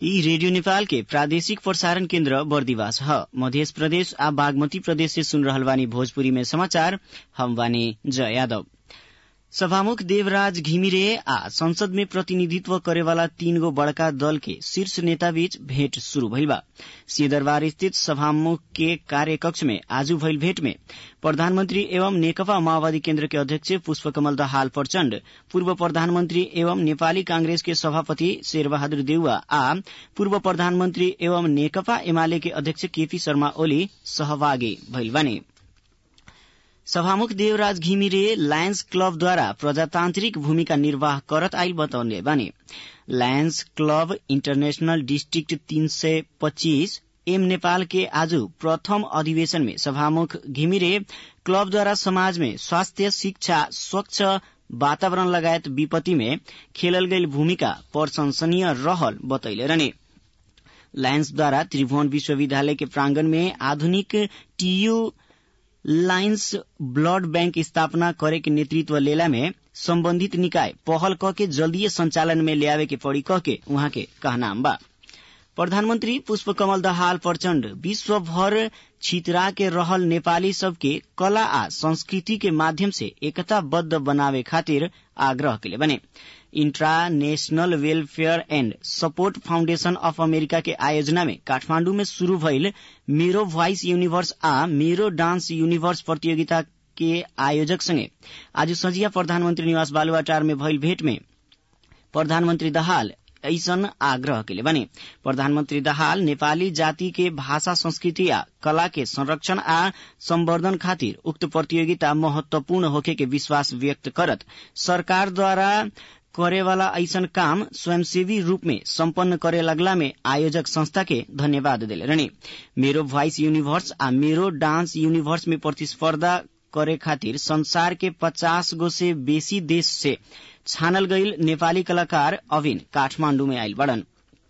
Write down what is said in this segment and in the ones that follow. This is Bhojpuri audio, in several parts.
यी रेडियो नेपाल के प्रादेशिक प्रसारण केन्द्र बर्दिवास ह मध्य प्रदेश आ बागमती प्रदेश से सुन रहल बानी भोजपुरी में समाचार हम बानी जय यादव सभामुख देवराज घिमिरे आ संसद में प्रतिनिधित्व करेवाला तीन गो बड़का दल के शीर्ष नेता बीच भेंट शुरू भइल बा सिंहदरबार स्थित सभामुख के कार्य कक्ष में आज भइल भेंट में प्रधानमंत्री एवं नेकपा माओवादी केन्द्र के अध्यक्ष पुष्पकमल दाहाल प्रचण्ड पूर्व प्रधानमंत्री एवं नेपाली कांग्रेस के सभापति शेरबहादुर देउवा आ पूर्व प्रधानमंत्री एवं नेकपा एमाले के अध्यक्ष केपी शर्मा ओली सहभागी भइल बानी सभामुख देवराज घिमिरे लायन्स क्लबद्वारा प्रजातान्त्रिक भूमिका निर्वाह करत आइल बताउने बानी लायन्स क्लब इन्टरनेशनल डिस्ट्रिक्ट तीन सय पच्चीस एम नेपाल के आज प्रथम अधिवेशन में सभामुख घिमिरे क्लबद्वारा समाज में स्वास्थ्य शिक्षा स्वच्छ वातावरण लगायत विपत्ति में खेलल गई भूमिका प्रशंसनीय रहल बतैले रहने लायन्सद्वारा त्रिभुवन विश्वविद्यालय के प्रांगण में आधुनिक टीयू लाइन्स ब्लड बैंक स्थापना करे के नेतृत्व लेला में सम्बन्धित निकाय पहल क के जल्दीय संचालन में ल्यावे के पड़ी कह के उहाँ के कहनाम बा प्रधानमन्त्री पुष्पकमल दाहाल प्रचण्ड विश्वभर छितरा के रहल नेपाली सबके कला आ संस्कृति के माध्यम से एकताबद्ध बनावे खातिर आग्रह केले बने international welfare and support foundation of America के आयोजना में काठमाण्डु में शुरू भइल मेरो भोइस यूनिभर्स आ मेरो डांस यूनिभर्स प्रतियोगिता के आयोजक संगे आज संझिया प्रधानमन्त्री निवास बालुवाटार में भइल भेट में प्रधानमन्त्री दाहाल ऐसन आग्रह केले बने प्रधानमन्त्री दाहाल नेपाली जाति के भाषा संस्कृति आ कला के संरक्षण आ संवर्धन खातिर उक्त प्रतियोगिता महत्वपूर्ण होखे के विश्वास व्यक्त करत सरकारद्वारा करेवाला ऐसन काम स्वयंसेवी रूप में सम्पन्न करे लगला में आयोजक संस्था के धन्यवाद दिले रहने मेरो भोइस यूनिभर्स आ मेरो डांस यूनिभर्स में प्रतिस्पर्धा करे खातिर संसार के पचास गो से बेसी देश से छानल गईल नेपाली कलाकार अविन काठमाण्डु में आयल बड़न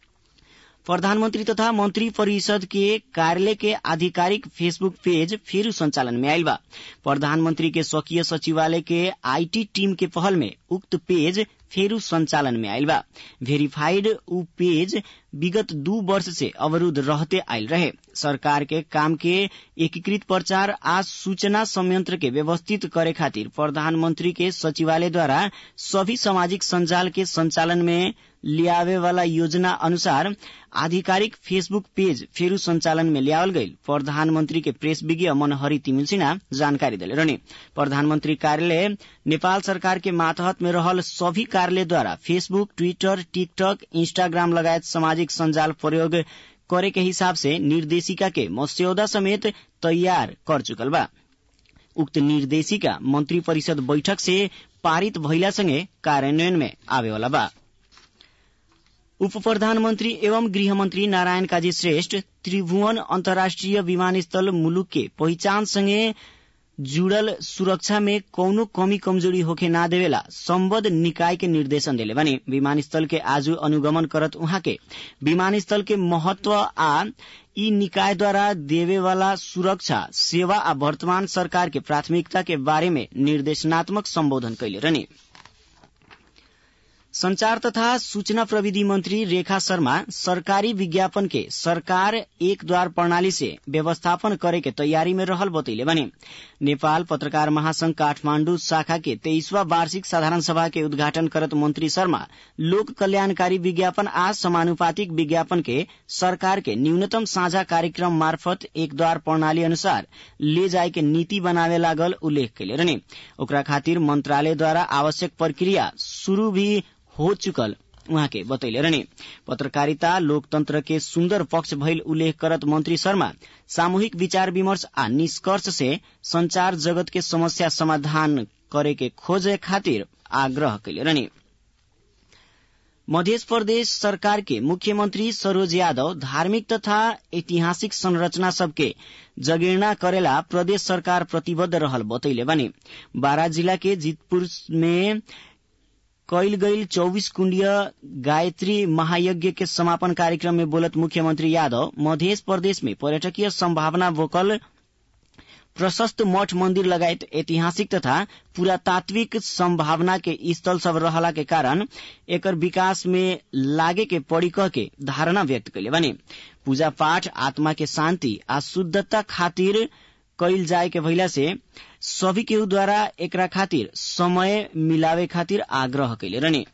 प्रधानमन्त्री तथा मन्त्री परिषद के कार्यालय के आधिकारिक फेसबुक पेज फेरू संचालन में आयल बा प्रधानमन्त्री के स्वकीय सचिवालय के आईटी टीम के पहल में उक्त पेज फेरू संचालन में आयल बा वेरीफाइड उ पेज विगत दू वर्ष से अवरुद्ध रहते आयल रहे सरकार के काम के एकीकृत प्रचार आ सूचना संयंत्र के व्यवस्थित करे खातिर प्रधानमंत्री के सचिवालय द्वारा सभी सामाजिक संजाल के संचालन में लियावे वाला योजना अनुसार आधिकारिक फेसबुक पेज फेरू संचालन में लियावल गई प्रधानमंत्री के प्रेस विज्ञ मनहरी तिमिल सिन्हा जानकारी दिले रहने प्रधानमंत्री कार्यालय नेपाल सरकार के मातहत में रहल सभी कार्यालय द्वारा फेसबुक ट्विटर टिकटक इंस्टाग्राम लगायत सामाजिक संजाल प्रयोग करे के हिसाब से निर्देशिका के मस्यौदा समेत तैयार कर चुकल बा उक्त निर्देशिका मंत्री परिषद बैठक से पारित भइला संगे कार्यान्वयन में आवेवाला बा उप प्रधानमन्त्री एवं गृहमन्त्री नारायण काजी श्रेष्ठ त्रिभुवन अन्तर्राष्ट्रिय विमानस्थल मुलुक के पहिचानसँगै जुड़ल सुरक्षा में कौनो कमी कमजोरी होखे ना देवेला सम्बद्ध निकाय के निर्देशन देले बने विमानस्थल के आज अनुगमन करत उहाँ के विमानस्थल के महत्व आ ई निकाय द्वारा देवे वाला सुरक्षा सेवा आ वर्तमान सरकार के प्राथमिकता के बारे में निर्देशनात्मक सम्बोधन कैले रहने संचार तथा सूचना प्रविधि मंत्री रेखा शर्मा सरकारी विज्ञापन के सरकार एक द्वार प्रणाली से व्यवस्थापन करे के तैयारी में रहल बतैले बने नेपाल पत्रकार महासंघ काठमाण्डु शाखा के तेईसवा वार्षिक साधारण सभा के उद्घाटन करत मंत्री शर्मा लोक कल्याणकारी विज्ञापन आ समानुपातिक विज्ञापन के सरकार के न्यूनतम साझा कार्यक्रम मार्फत एक द्वार प्रणाली अनुसार ले जाए के नीति बनावे लागल उल्लेख कैले रहने ओकरा खातिर मंत्रालय द्वारा आवश्यक प्रक्रिया शुरू भी हो चुकल उहाँ के बतैले रहने पत्रकारिता लोकतंत्र के सुन्दर पक्ष भइल उल्लेख करत मंत्री शर्मा सामूहिक विचार विमर्श आ निष्कर्ष से संचार जगत के समस्या समाधान करे के खोजे खातिर आग्रह कैले रहने मध्य प्रदेश सरकार के मुख्यमंत्री सरोज यादव धार्मिक तथा ऐतिहासिक संरचना सबके जगेर्ना करेला प्रदेश सरकार प्रतिबद्ध रहल बतैले बने बारा जिला के जीतपुर में कैल गईल चौबीस कुंडीय गायत्री महायज्ञ के समापन कार्यक्रम में बोलत मुख्यमंत्री यादव मध्य प्रदेश में पर्यटकीय संभावना बोकल प्रशस्त मठ मंदिर लगायत ऐतिहासिक तथा पुरातात्विक संभावना के स्थल सब रहला के कारण एकर विकास में लागे के पड़ी कह के धारणा व्यक्त कैले बने पूजा पाठ आत्मा के शांति आ शुद्धता खातिर कैल जाए के भइला से सभी केहू द्वारा एकरा खातिर समय मिलावे खातिर आग्रह कैले रहने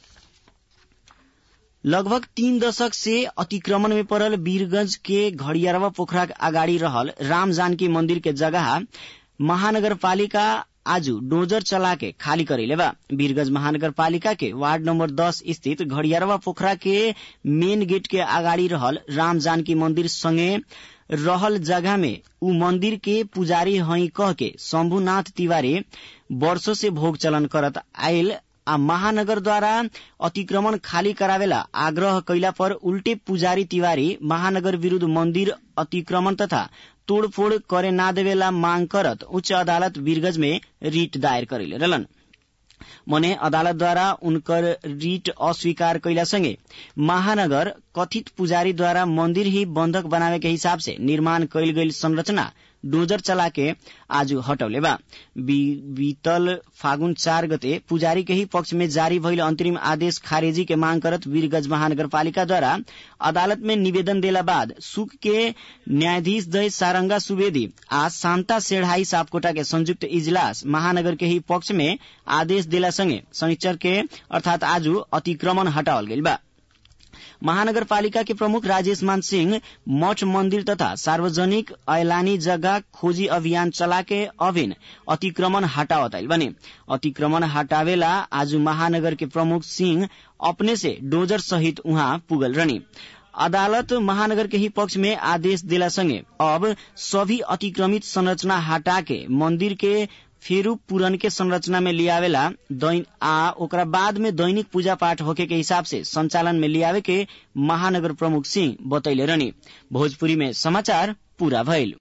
लगभग तीन दशक से अतिक्रमण में पड़ल वीरगंज के घड़ियारवा पोखरा अगाडि रहल राम जानकी मंदिर के जगह महानगरपालिका आज डोजर चला के खाली करेले बा वीरगंज महानगरपालिका के वार्ड नंबर दस स्थित घड़ियारवा पोखरा के मेन गेट के अगाडि रहल राम जानकी मंदिर संगे रहल जगह में उ मंदिर के पुजारी हई कह के शंभुनाथ तिवारी वर्षो से भोग चलन करत आयल आ महानगर द्वारा अतिक्रमण खाली करावेला आग्रह कैला पर उल्टे पुजारी तिवारी महानगर विरूद्ध मंदिर अतिक्रमण तथा तोड़फोड़ करे ना देवेला मांग करत उच्च अदालत वीरगंज में रिट दायर करेले रहलन मने अदालत द्वारा उनकर रिट अस्वीकार कैला संगे महानगर कथित पुजारी द्वारा मंदिर ही बंधक बनावे के हिसाब से निर्माण कैल गई संरचना डोजर चला के आज हटौले बा बीतल फागुन चार गते पुजारी के ही पक्ष में जारी भइल अंतरिम आदेश खारेजी के मांग करत वीरगंज महानगरपालिका द्वारा अदालत में निवेदन देला बाद सुक के न्यायाधीश दय सारंगा सुवेदी आ शांता सेढ़ाई सापकोटा के संयुक्त इजलास महानगर के ही पक्ष में आदेश देला संगे शनिचर के अर्थात आज अतिक्रमण हटावल गइल बा महानगरपालिका के प्रमुख राजेश मान सिंह मठ मंदिर तथा सार्वजनिक ऐलानी जगह खोजी अभियान चला के अभिन अतिक्रमण हटावत आइल बने अतिक्रमण हटावेला आज महानगर के प्रमुख सिंह अपने से डोजर सहित उहाँ पुगल रहनी अदालत महानगर के ही पक्ष में आदेश दिला संगे अब सभी अतिक्रमित संरचना हटा के मंदिर के फेरू पुरन के संरचना में लियावेला आ ओकरा बाद में दैनिक पूजा पाठ होके के हिसाब से संचालन में लियावे के महानगर प्रमुख सिंह बतैले रहनी भोजपुरी में समाचार पूरा भइल